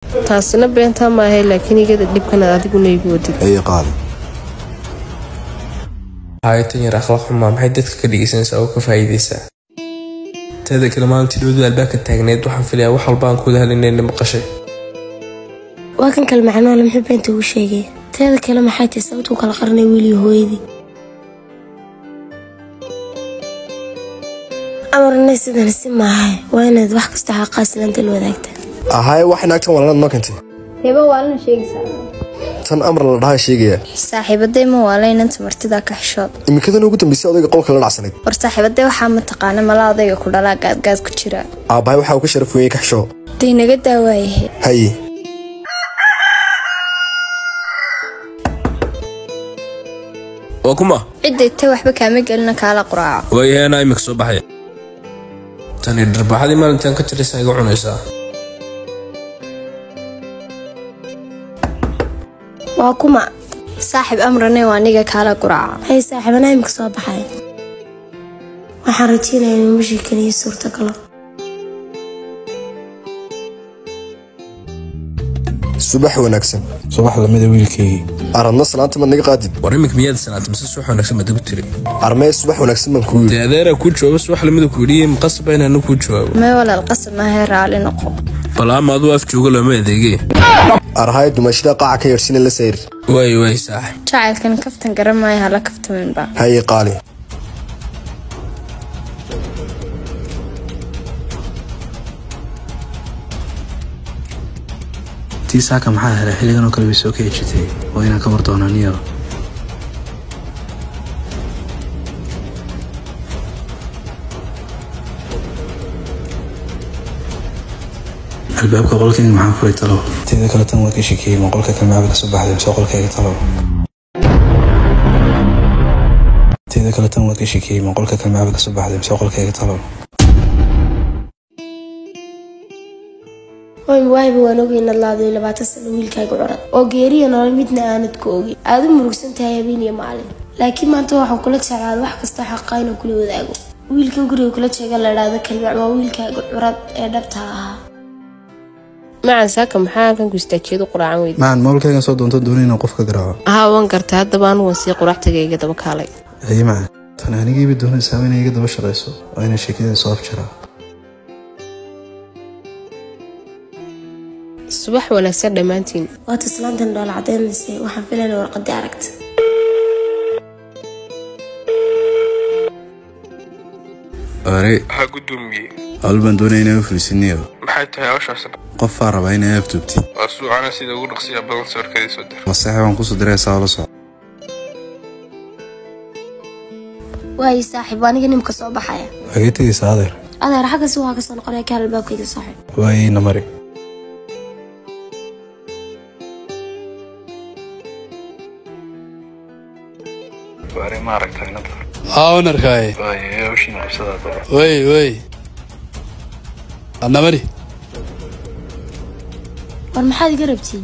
taasina beentaa maahay laakiin igada dhibkanaad adiguna igu wadid haye qaali haayatan yar akhlaaq xumaa maxay dadka ka dhegeysanaysaa oo ka faa'iidaysaa teeda kale maalintii dhowdu albaabka taagneed waxaan filayaa wax walba aan kuwada halinayna maqashay waa kan kale macnoole muxuu beenta ugu sheegay teeda kale maxay tahay sababtuu kala qaranay wiiliyo hooyadii amarnay sidan si maahay waa inaad wax kasta xaqaasilaanta la wadaagta ahaye wax inaagtan walanaad noo keentay heba waalana sheegaysaa tan amar la dhahaa sheegaya saaxiibaday ma waalaynanta martidaa ka xishood imikadan ugu dambeysay odayga qolka la dhacsanayd war saaxiibaday waxaa mataqaana mala odayga ku dhalaa gaadgaad ku jira aabbahay waxa uu ka sharaf weeyey kaxsho day naga daawaayahe haye waa kuma cidday tay waxba kaama gelina kaala quraaco waayahay anaa imika soo baxaya tani dharbaaxadii maalintaan ka jiraysaa iga cunaysaa waa kuma saaxiib amrane waa aniga kaala quraaca hay saaxiibanaa imika soo baxay waxaan rajeynayaa inuu mashii keliya suurtagalo subax wanaagsan subax lamida wiilkaygii aradna salaanta maad naga qaadid war imika miyaad sanaata mise subax wanaagsan baad igu tiri armee subax wanaagsan baan kuu yidhi dee adeeraa kuu jawaabo subax lamida ku yidhi maqasaba inaana kuu jawaabo may walaal qasab maahay raalli noqo bal ama aduu af jooga looma adeegee arhaye dumaashada qaaca ka yeedhsina la sayr waay waay saaxib jacaylkan kaftan garan maayo hala kaftaminba haye qaali tii saaka maxaa helay xilligan oo kale way soo ka ejitay waa inaan ka war doonaa niyo albaabka qolkayga maxaa furay talo teeda kale tan waa ka shekeeyey ma qolka kalmaaba ka soo baxday mise qolkayga talo teeda kale tan waa ka shekeeyey ma qolka kalmaaba ka soo baxday mise qolkayga talo hoy waayba waan ogay inaad laadayo labaatan sano wiilkaaga curad oo geeriya nolol midna aanad ku ogin aad u murugsan tahay habeen iyo maalin laakiin maanta waxaan kula jeclaada wax kasta xaqaa inuu kula wadaago wiilkan guriga kula jeega la idhaahdo kalmac waa wiilkaaga curad ee dhabta ahaa macan saaka maxaa halkan ku istaajeedu quraacan weyda macan moolkaygan soo doonto doonay inaan qof ka garaaco ahaa waan gartay haddaba anugan sii quraactagayga daba kaalay haye macan tan anigiiba doonaysaa inay iga daba shaqayso waa inay sheekadeen soo afjaraa subax wanaagsan dhammaantiin waa taslaantan dhoola cadeynaysay waxaan filayna warqadii aragta ore waxaa gudoomiye hawl baan doonaya inaan u fulisiniyo maxay tahay hawshaas qofaa rabaa inay afduubti waa suucana sida ugu dhaqsiya badan sawirkadii soo dir masaxe waan kusoo diraysaa oo la soco waayo saaxiib waa aniga nimka soo baxaya wagee tegaysaa adeer adeer xaggasi waa kasoo noqonaya kaal albaabkayga saaxiib waayeyna mari haa wanarkaaye wey wey adna mari war maxaad iga rabtiin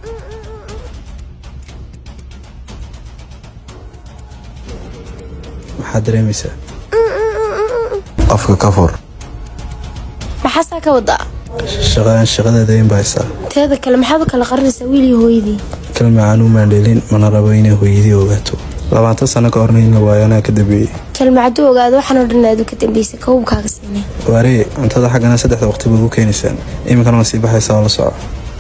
maxaad dareemaysaa afka ka fur maxaasaa ka wadaa shaqadan shaqadeeda in bahaysaa teeda kale maxaad u kala qarinaysaa wiil iyo hooyadii kalmacaan u maandheelin mana rabo inay hooyadii ogaato labaatan sano ka horna in la waayo anaa ka dambeeyey kalmacaduu ogaado waxaan oo dhan aadu ka dambeysay kawubkaaga siinay waaree cuntada xaggana saddexda waqti baad u keenaysaan iminkana waa sii baxaysaa oo la soco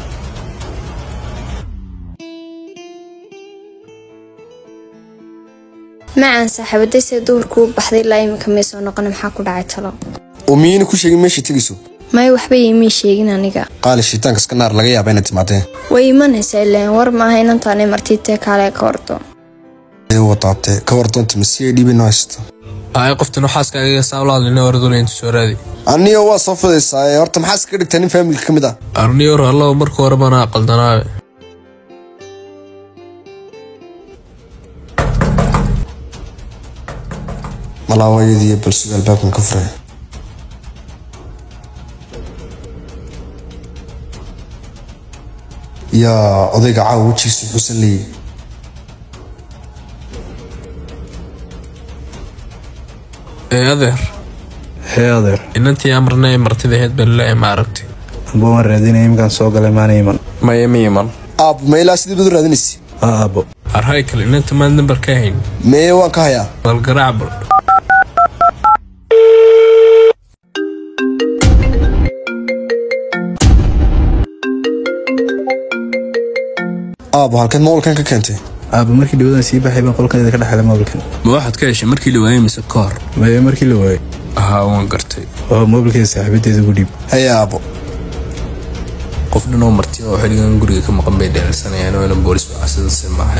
macan saaxiibaday see duhurku u baxday ilaa iminka may soo noqona maxaa ku dhacay talo oo miyayna ku sheegin meesha tegayso may waxba iimay sheegin aniga qaali shitaanka iska naar laga yaaba inaad timaadeen way imanaysaa ileen war maaha inantaanay martiitee kaale ka wardo ee wadaatee ka war doonta ma si ay dhiibina haysta ay qoftan waxaaskaaga saa ula hadlina waraduna inta soo raadi aniyo waa soo fudaysaa ee horta maxaa iskaga dhigtaa nin faamilka ka mid ah arniyor allow marka hore bana qaldanaabe malaawayadiiyo balsuga albaabkan ka furay yaa odayga caawa wejigiisu xusan leeyay ee adeer hee adeer inantii amarna ee martida ahayd baa laleeyahay ma aragti amba waan raadinaya iminkaan soo galay maana iman maya ma iman aabbo ma ilaa sidii bad u raadinaysa aa aabbo arhay kale inanta maad nambar ka hayn mee waan ka hayaa bal garaac bal aabbo halkeed moolkan ka keentay aabbo markii dhawadan sii baxay baan qolkeeda ka dhexelay mobilkan ma waxaad ka heshay markii la waayay mise ka hor maya markii la waayay ahaa waan gartay oo mobilkeeda saaxiibadeeda ugu dhiib haye aabbo qof dhan oo marti oo xiligan guriga ka maqan bay dheelsanayaan oo ina boolis wacasidase maaha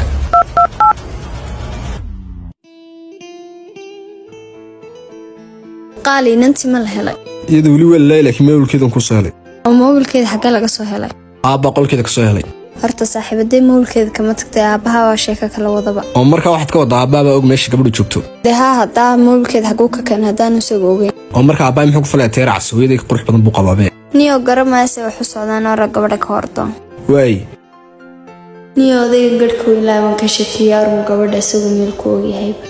qaali inantii ma la helay iyada weli waa lalaay laakiin mobilkeedan ku soo helay oo moobilkeeda xaggee laga soo helay aabbaa qolkeeda ka soo helay horta saaxiibaday mobilkeeda kama tagtay aabbaha waa sheeko kala wadaba oo markaa waxaad ka waddaa aabbaabaa og meesha gabadhu joogto dee haa haddaa mobilkeeda xaguu ka keen haddaanu isagu ogeyn oo markaa aabbaay muxuu ku falaya teerac hooyaday ka qurux badan buu qabaabee niyoo garamaase wax u socdaan ora gabadha ka hordoon waay niyo odayga garhka ilaaban ka shakiya arun gabadha isagoo meel ku ogyahayba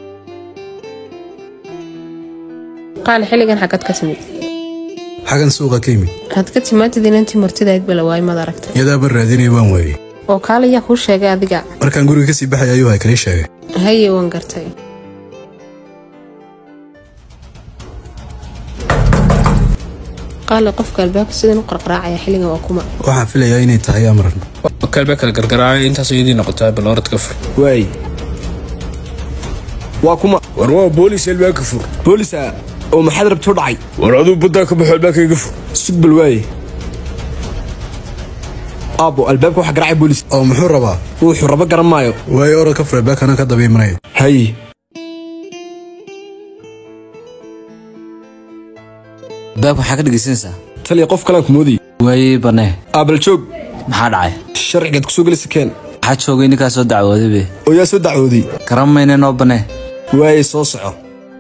qaali xilligan xagad ka timid xagan suuqa ka yimid waxaad ka timaatid inantii martidayd bala waay mad aragtay iyadaaba raadinaya waan waayey oo kaale yaa kuu sheegay adiga markaan guriga kasii baxay ayuu hay kala sheegay haye waan gartay qaali qofka albaabka sidan u qarqaraacaya xilligan waa kuma waxaan filayaa inay tahay amran kalba kala gargaraacay intaas iyadii noqotaa bal orad ka fur waay waa kuma war waa boolis albaabka fur boolisa oo maxaad rabtuu dhacay war aduu baddaa ka baxo albaabka iga fur sugbal waaye aabbo albaabka waxa garaacay boolis oo muxuu rabaa wuxuu rabo garan maayo waayo orod ka fur albaabka anaa ka daba imanaya haye baabka waxaa ka dhegaysanaysaa taliya qof kalaan ku moodayay waayey banee aabal joog maxaa dhacay sharcigaad kusoo gelisa keen waxaa joogay ninkaa soo dacwooday be oo yaa soo dacwooday garan mayne noo banee waaye soo soco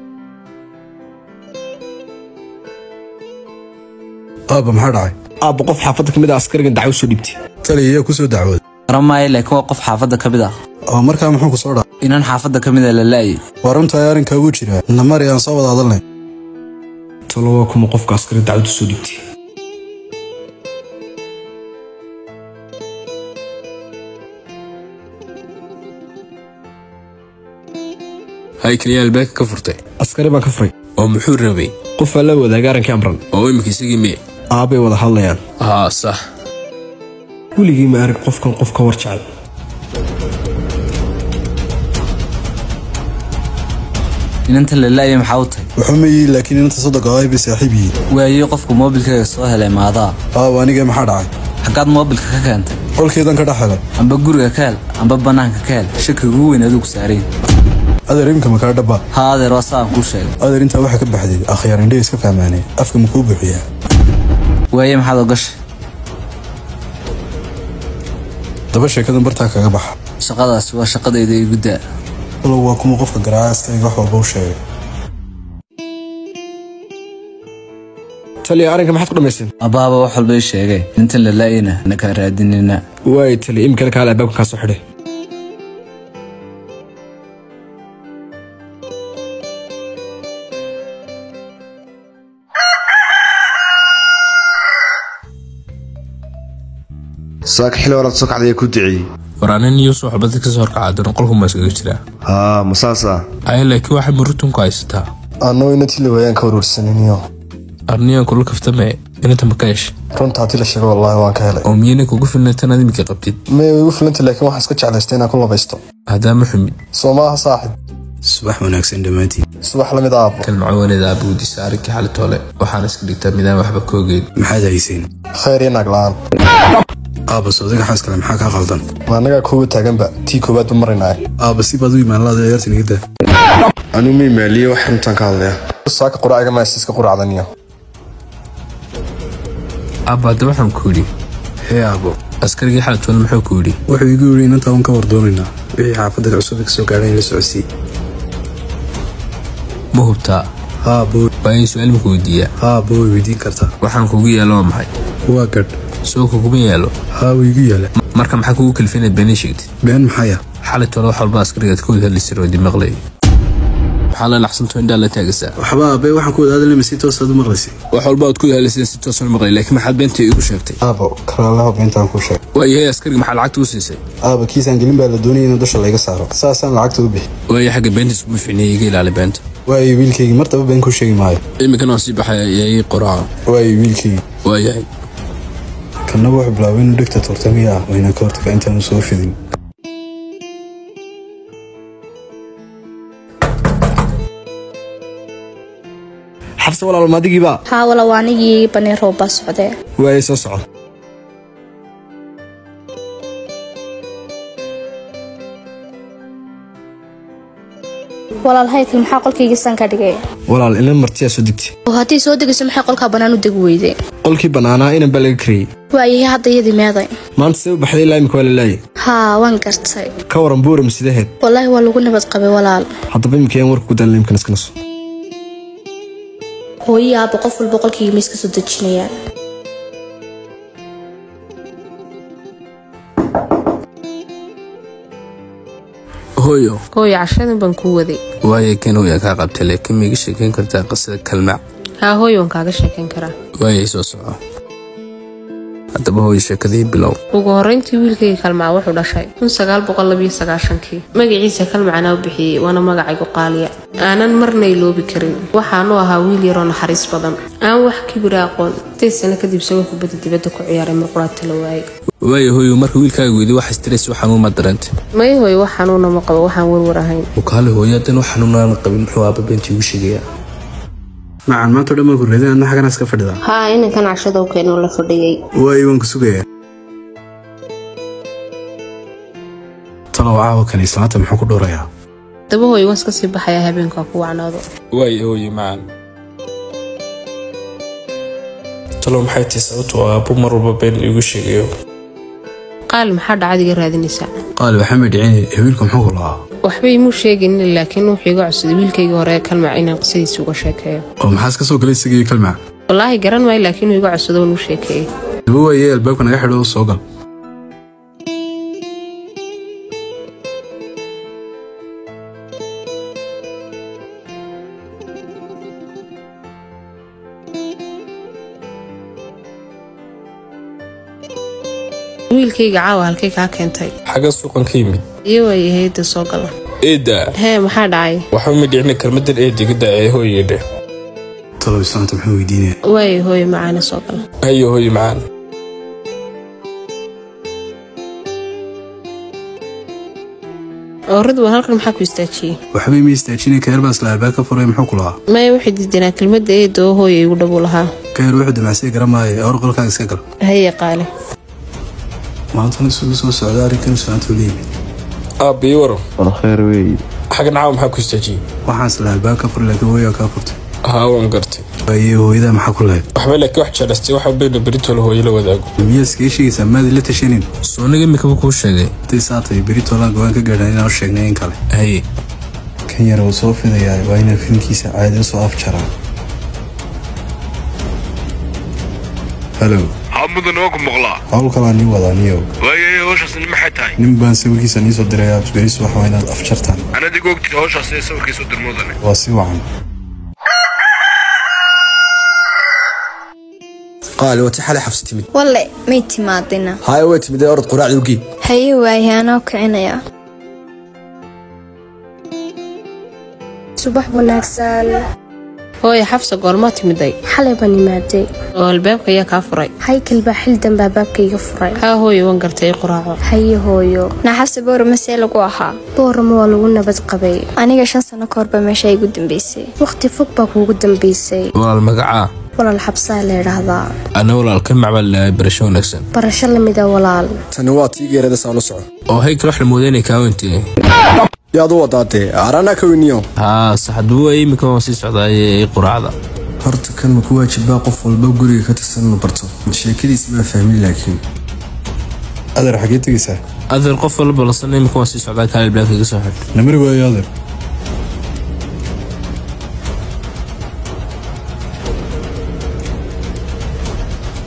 aabba maxaa dhacay aabbo qof xaafadda ka mid ah askarigan dacwo soo dhibtay taliya iyaa ku soo dacwooday garan maayo laakiin waa qof xaafadda ka mid ah oo markaa muxuu ku soo dhacay inaan xaafadda ka mid a la la'ayay waa runtahay arrinkaa wuu jiraa namari aan soo wada hadalnay talo waa kuma qofka askari dacwadu soo dhibtay hay kaliya albaabka ka furtay askari baan ka furay oo muxuu rabay qofaa la wadaaga arrinkii amran oo imika isagii miye aabbay wada hadlayaan haa sax weligii ma arag qofkan qof ka war jecel inanta la la'ayay maxaa u tahay wuxuu ma yihi laakiin inanta soddonka ay bay saaxiib yihiin waayey qofku moobilkayga soo helay maadaa aabba aniga maxaa dhacay xaggaad moobilka ka keentay qolkeedan ka dhex helay amba guriga ka hel amba bannaanka ka hel shakiga ugu weyn aduu ku saarayn adeer iminka makaa dhaba haa adeer waa saan kuu sheegay adeer intaa waxaa ka baxday akhyaar indhey iska fahmaanay afka ma kuu buuxiyaa waayey maxaad ogashay daba sheekadan bartaa kaga baxa shaqadaasi waa shaqadayda igu daa walow waa kuma qofka garaaca askariga wax walba u sheegay taliya arrinka maxaad ku dhammaysteen abbaaba wax walba ii sheegay intan la la'ayna nakaa raadinayna waaye taliya imikana kaale albaabka kaa soo xidhay saaka xili horaad soo kacdaya ku duceeyey war anin iyo soo xubada ka soo horkacaadan qolku ma iskaga jiraa haa ma saas ah aya laakiin waxay murutunku haysataa annoo inatii la waayaan ka warwarsaniniyo arniyan kula kaftame inanta ma ka heshay runta haddii la sheego wallaahi waan ka helay oo miyayna kugu filnay tanaad imika qabtid may way igu filantay laakiin waxaan iska jeclaystay inaan ku labaysto haddaama xumid soo maaha saaxib subax wanaagsan dhammaantiin subax la mid aabbo kalmacawaneeda aabbuudisa arrinkii xalitoole waxaan iska dhigtaa midaan waxba ka ogeyn maxaad hayseen khayr iyo naag la'aan aabba soodiga xaas kale maxaa kaa qaldan ma annagaa koowa taaganba tii koowaad ba maraynaa aabba si baad u imaanlaada ciyaartan iga daa anuu ma imaaliye wax runtaan ka hadlaya saaka quraaciga maasiiska quraacdaniyo aabba hadda waxaan ku yidhi hee aabbo askarigii xalitoole muxuu ku yidhi wuxuu igu yidhi inantaa waan ka wardoonaynaa wixii xaafadda cusub ka soo gaadhay in la socodsii ma hubtaa haa booy waa in su-aal maku weydiiyaa haa booy weydiin kartaa waxaan kugu yaalo waa maxay waa gadh soo kuguma yaalo haa wuu igu yaala marka maxaa kugu kalifay inaad beenii sheegtid been maxaya xalitoole wax walba askarigaad ka wada hadli sir oo dimaqlay maxaa la naxsanto indhaa la taagaysaa waxba aabe waxaan ku wadaadalay si toosaad u maqlaysay wax walba aad ku hadlaysay si toosan maqlay laakiin maxaad beenta iigu sheegtay aabo karaalaha beentaan kuu sheegay waayahay askariga maxaa lacagta u siisay aaba kiisaan gelin baa la doonayay in dusha layga saaro saasaan lacagta u bixi waaya xagga beentiis kuma ficniya iga ilaali beenta waayo wiilkaygii martaba been ku sheegi maayo iminkan waan sii baxaya ayaa ii qoraaca waayo wiilkaygii waayahay kannaba wuxuu bilaabay inuu dhegta turtamiya ah wayna ka hortaga intaanu soo fidin xabse walaal maadigiiba haa wala waa anigii banii roobbaa socdee waayay soo soco walaal haydkii maxaa qolkayga san ka dhigay walaal ina martiyaa soo degtay oo haddii soo degayso maxay qolkaa bannaan u degi weyday qolkii bannaanaa inan baa laga kariyey waayahay hadda iyadii meeday maanta see u baxday ilaa imika waa la laayay haa waan gartay ka waran buuram sidaheed wallaahi waa lagu nabad qabay walaal haddaba imika yaan warka ku daanla imkan iska naso hooyii aaba qof walba qolkayga ma iska soo dejinayaan hooyo hooyo cashadan baan kuu waday waaya kan hooya kaa qabtay laakiin maiga sheekayn kartaa qisada kalmac haa hooyo waan kaaga sheekayn karaa waayay soo soco haddaba hooyo sheekadii bilow ugu horrayntii wiilkayga kalmaca wuxuu dhashay kii magaciisa kalmacana u bixiyey waana magacaygu qaaliya aanan marna iloobi karin waxaanu ahaa wiil yaroo naxariis badan aan wax kibira aqoon intay sano kadib isagoo kubadda dibadda ku ciyaaray marquraata la waayey waaya hooyo marka wiilkaaga weydi wax stress wax xanuun ma dareentay may hooyo wax xanuuna ma qabo waxaan warwar ahayn wakaale hooyo haddana wax xanuunaan qabin muxuu aaba beentii ugu sheegayaa macan maanta o dhan baan ku reeday adna xaganaas ka fadhidaa haa inankan cashada u keenoo la fadhiyey waayo waan ku sugayaa talow caawa kan islaanta muxuu ku dhowrayaa daba hooyo waan iska sii baxayaa habeenkaa ku wacnaado waaya hooyo macaan talo maxay tahay sababtoo aabbo mar walba been iigu sheegayo qaali maxaa dhacad iga raadinaysaa qaali waxaan bay dhicin wiilku muxuu ku lahaa waxba imuu sheegaynin laakiin wuxuu iga codsaday wiilkaygii hore ee kalmac inaan qisadiisa uga sheekeeyo oo maxaas ka soo galay isagii kalmac wallaahi garan maayo laakiin uu iga codsado inuu sheekeeyey daba waaye albaabka naga xidho soo gal wiilkayga caawa halkay kaa keentay xagga suuqan ka yimid iyo waayay hayadda soo gala eedda hee maxaa dhacay waxba ma dhicina kelmadan eediga ee hooyedhe talow islaanta muxuu weydiinaya waayay hooyo macaana soo gala hayo hooyo macaan oo ridwan halkan maxaa ku istaajiyey waxbay ma istaajinay kaer baa isla albaab ka furay muxuu ku lahaa maya waxay diidanaa kelmadda eedda oo hooya igu dhabuu lahaa kaer wuxuu damacsay garamaayo awr qolkaaga iska gal haye qaali maantana isugu soo socda arrinkan islaanta ula yimid aabba ii waran war kheer weeye xaggan caawa maxaa ku istaajiyey waxaan isla albaab ka furay laakiin hooyaa kaa furtay haa waan gartay waaye hooyadaa maxaa ku lahayd waxba laakiin wax jeclaystay waxa bayna beritoola hooyo la wadaago miyaa iskaga sheegaysaa maadi la tashanin sooniga imikaba kuu sheegay haday saa tahay beritoolaan go-aan ka gaadhaan inaan u sheegnay in kale haye kan yar uu soo fidayaa waa inaan filmkiisa caadi u soo afjaraa halow haa mudan oo ku maqlaa hawl kalaa nii wadaa niyow waayay hawshaasni maxay tahay nin baan sawirkiisa nii soo dirayaa beris waxa waa inaad afjartaan anad igu ogtid hawshaas ee sawirkiisu dirmoodane waa si wacan qaali wati xalay xabsi timid walle may timaadina haye way timid ee orod quraacda ugii haye waaye anoo kicinaya subax wanaagsan hooyo xafsa goormaa timiday xalay baan imaaday oo albaabka ayaa kaa furay haykal baa xil danbaa baabkayga furay haa hooyo waan gartay quraaco haye hooyo naxase boora masee lagu ahaa boorama waa lagu nabad qabay aniga shan sano ka horba meesha igu dambeysay wakhti fog baa kuugu dambaysay walaal magacaa walaal xabsaa la idhaahdaa ana walaal kalmac baa lalahay barasho wanaagsan barasho lamida walaal tani waa tii geerada saa la soco oo haykal wax la mooday inay kaa weyntee yaad u wadaatee aranaa ka weyniyo haa saxadbu waa imika waan sii socdaaye ii quraacda horta kan ma ku waajibaa qof walba guriga ka tirsan inuu barto sheekadiisa maa fahmin laakiin adeer xagee tegaysaa adeer qof walba lasan imika waan sii socdaa kaali blaaka iga soo xidh namari waayo adeer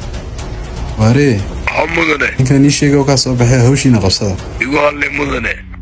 waaree haa mudane ninkaan ii sheegay oo kaa soo baxay hawshiina qabsada igu hadlay mudane